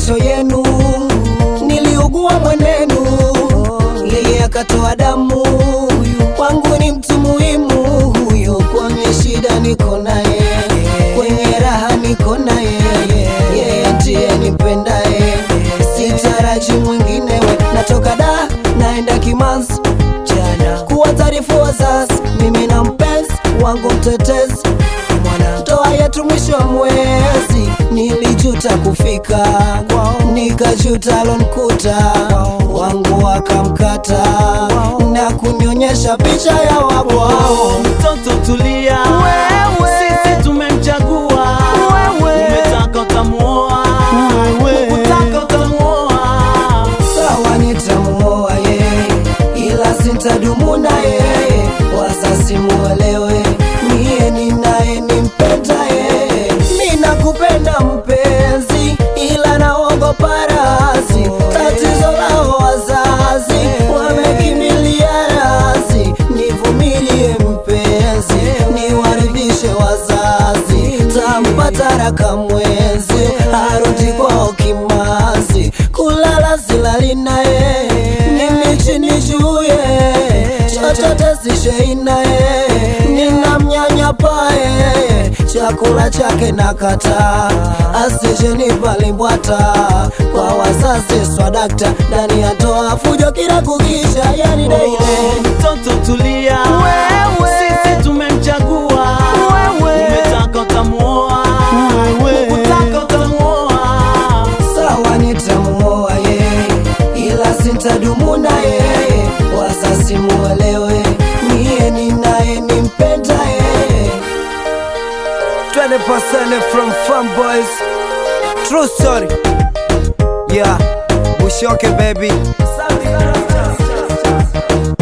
macho yenu, niliugua mwenenu, yeye akatoa damu. Kwangu ni mtu muhimu huyo, kwenye shida niko naye, kwenye raha niko naye, yeye ndiye nipendaye, sitaraji mwingine we. Natoka da naenda Kimanzi jana kuwa taarifu wazazi, mimi na mpenzi wangu mtetezi mwana ndoa yetu mwisho wa mwezi, nilijuta kufika kwao, nikajuta lonkuta wangu wakamkata na kunionyesha picha ya wabwao. Mtoto tulia, sisi tumemchagua. Umetaka utamuoa, ukutaka utamuoa. Sawa, nitamuoa yeye, ila sintadumu na yeye, wazazi muelewe, mie ninaye nimpenda yeye. Mi nakupenda mpenzi, ila naogopa razi, tatizo lao wazazi wamekimbilia razi. Nivumilie mpenzi, niwaridhishe wazazi, tampata raka mwezi, arudi kwao kimazi, kulala silali naye, mimi chini juye, chochote sishei naye, ninamnyanyapaye, chakula chake nakataa, asije nipalimbwata kwa wazazi swadakta, ndani ya toa fujo kila kukisha, yani daile Mtoto tulia, sisi tumemchagua. Umetaka utamuoa, ukutaka utamuoa. Sawa, nitamuoa yeye, ila sintadumu na yeye, wazazi muelewe, mie ninaye nimpenda yeye. 20% from Fanboys, true story, yeah, Bushoke baby.